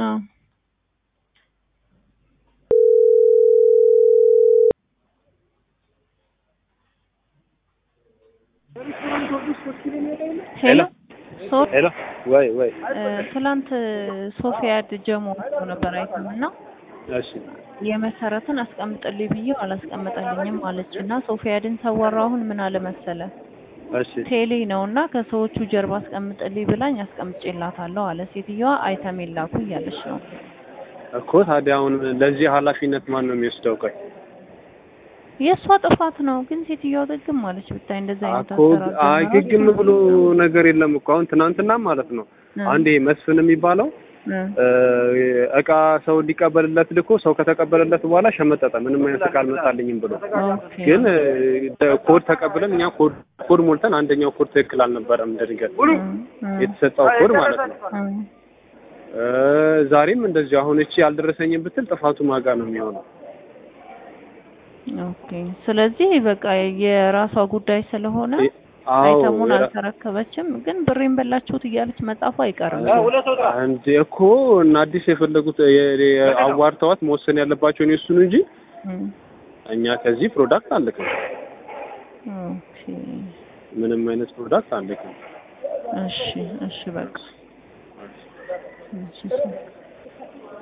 አዎ ሄሎ ሶ ሄሎ ወይ ወይ ትላንት ሶፊያድ ጀሞ ወጥቶ ነበር አይተም እና እሺ የመሰረትን አስቀምጥልኝ ብዬው አላስቀምጠልኝም አለች እና ሶፊያድን ሰወራው አሁን ምን አለ መሰለ እሺ ቴሌ ነው እና ከሰዎቹ ጀርባ አስቀምጥልኝ ብላኝ አስቀምጬላታለሁ አለ ሴትዮዋ አይተም የላኩ እያለች ነው እኮ ታዲያ አሁን ለዚህ ኃላፊነት ማን ነው የሚወስደው? ቆይ የእሷ ጥፋት ነው ግን ሴትዮዋ ግግም አለች ብታይ እንደዛ አይነት እኮ አሰራር አይ ጀምራ ግግም ብሎ ነገር የለም እኮ አሁን ትናንትና ማለት ነው እ አንዴ መስፍን የሚባለው እ እ እቃ ሰው እንዲቀበልለት ልኮ ሰው ከተቀበለለት በኋላ ሸመጠጠ። ምንም አይነት እቃ አልመጣልኝም ብሎ ኦኬ ግን እ ኮድ ተቀብለን እኛ ኮድ ኮድ ሞልተን አንደኛው ኮድ ትክክል አልነበረም። ድንገት እ እ የተሰጠው ኮድ ማለት ነው። እ እ ዛሬም እንደዚሁ አሁን እቺ ያልደረሰኝም ብትል ጥፋቱ ማጋ ነው የሚሆነው። ኦኬ ስለዚህ በቃ የራሷ ጉዳይ ስለሆነ አዎ አይተሙን የራ- አልተረከበችም ግን ብሬን በላችሁት እያለች መጻፉ አይቀርም እንዴ እኮ እና አዲስ የፈለጉት የ- የ- አዋርተዋት መወሰን ያለባቸውን የእሱን እንጂ እ እኛ ከዚህ ፕሮዳክት አንልክም። ኦኬ ምንም አይነት ፕሮዳክት አንልክም። እሺ እሺ በቃ እሺ እሺ